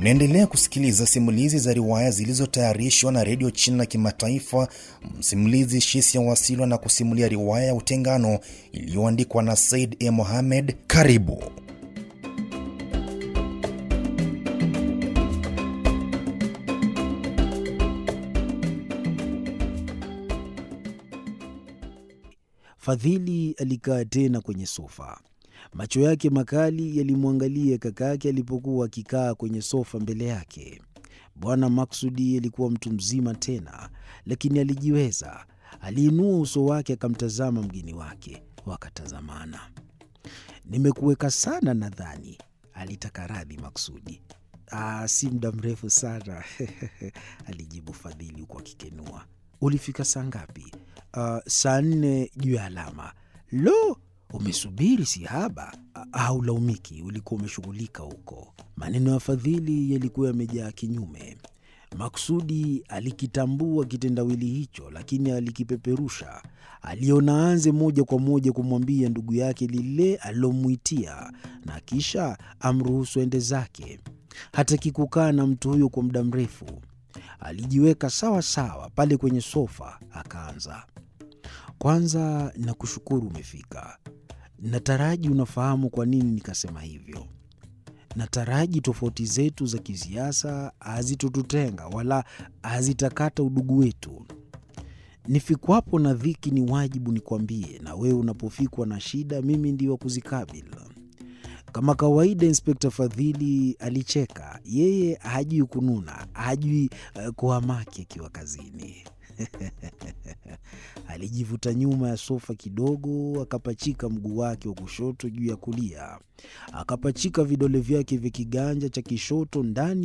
Unaendelea kusikiliza simulizi za riwaya zilizotayarishwa na redio China Kimataifa. Msimulizi Shisia Wasilwa na kusimulia riwaya ya Utengano iliyoandikwa na Said E. Mohamed. Karibu. Fadhili alikaa tena kwenye sofa. Macho yake makali yalimwangalia kakake alipokuwa akikaa kwenye sofa mbele yake. Bwana Maksudi alikuwa mtu mzima tena, lakini alijiweza. Aliinua uso wake akamtazama mgeni wake, wakatazamana. Nimekuweka sana nadhani, alitaka radhi Maksudi. Aa, si muda mrefu sana alijibu Fadhili huku akikenua. Ulifika saa ngapi? Uh, saa nne juu ya alama. Lo, umesubiri si haba. Haulaumiki, ulikuwa umeshughulika huko. Maneno ya Fadhili yalikuwa yamejaa kinyume. Maksudi alikitambua kitendawili hicho, lakini alikipeperusha. Aliona aanze moja kwa moja kumwambia ndugu yake lile alilomwitia, na kisha amruhusu ende zake. Hataki kukaa na mtu huyo kwa muda mrefu. Alijiweka sawa sawa pale kwenye sofa, akaanza kwanza, nakushukuru umefika. Nataraji unafahamu kwa nini nikasema hivyo. Nataraji tofauti zetu za kisiasa hazitotutenga wala hazitakata udugu wetu. Nifikwapo na dhiki, ni wajibu nikwambie, na wewe unapofikwa na shida, mimi ndio wa kuzikabili. Kama kawaida, Inspekta Fadhili alicheka. Yeye hajui kununa, hajui uh, kuhamaki akiwa kazini. Alijivuta nyuma ya sofa kidogo, akapachika mguu wake wa kushoto juu ya kulia, akapachika vidole vyake vya kiganja cha kishoto ndani